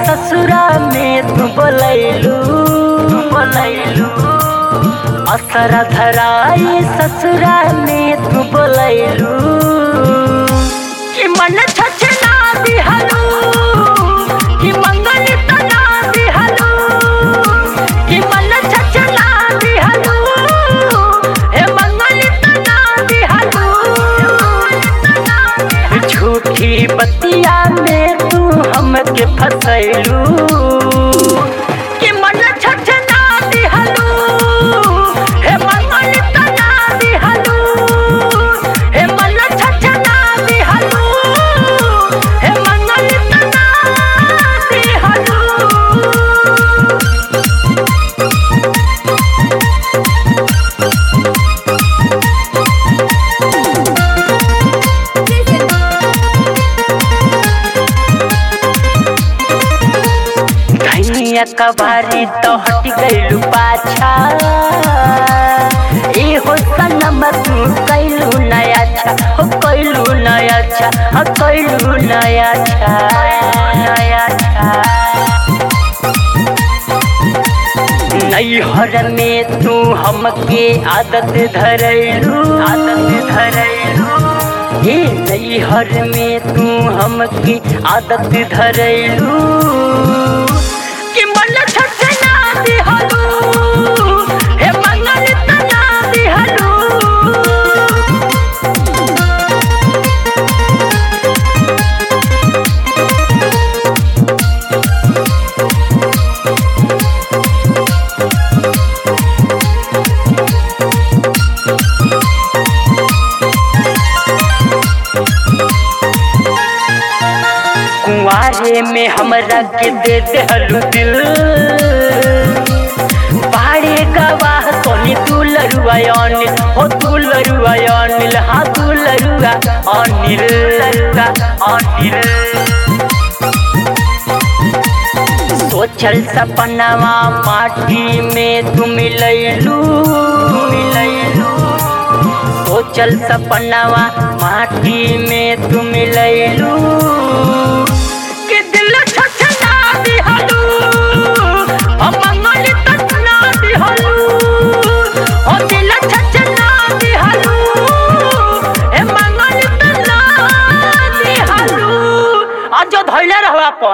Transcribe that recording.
ससुरा में तू बोलैलू बोलैलू असरा धराई ससुरा में तू बोलैलू कि मन छछना दिहलू कि मंगल तना दिहलू कि मन छछना दिहलू हे मंगल तना दिहलू झूठी बतिया में तू हमके फसैलू कि मन छछना दिहलू हे मंगल तना दिहलू हे मन छछना दिहलू हे मंगल तना दिहलू धनिया कबारी तो हट गइलू पाछा ए हो सनम तू कैलू नया अच्छा हो कैलू नया अच्छा हो कैलू नया अच्छा नया अच्छा नैहर में तू हमके आदत धरैलू आदत धरैलू हे नैहर में तू हमके आदत धरैलू कि मन छछना दिहलू हे मंगल तना दिहलू कुंवारे में हमरा के दे देहलू दिल बाड़े गवाह कोनी तू लरुआ अनिल हो तू लरुआ अनिल हाँ तू लरुआ अनिल लरुआ अनिल सोचल सपनावा माटी में तू मिलैलू मिलैलू सोचल सपनावा माटी में तू मिलैलू कि दिल छछना दिहलू हम मंगल तछना दिहलू ओ दिल छछना दिहलू हे मंगल तना दिहलू आज धैले रहवा अपन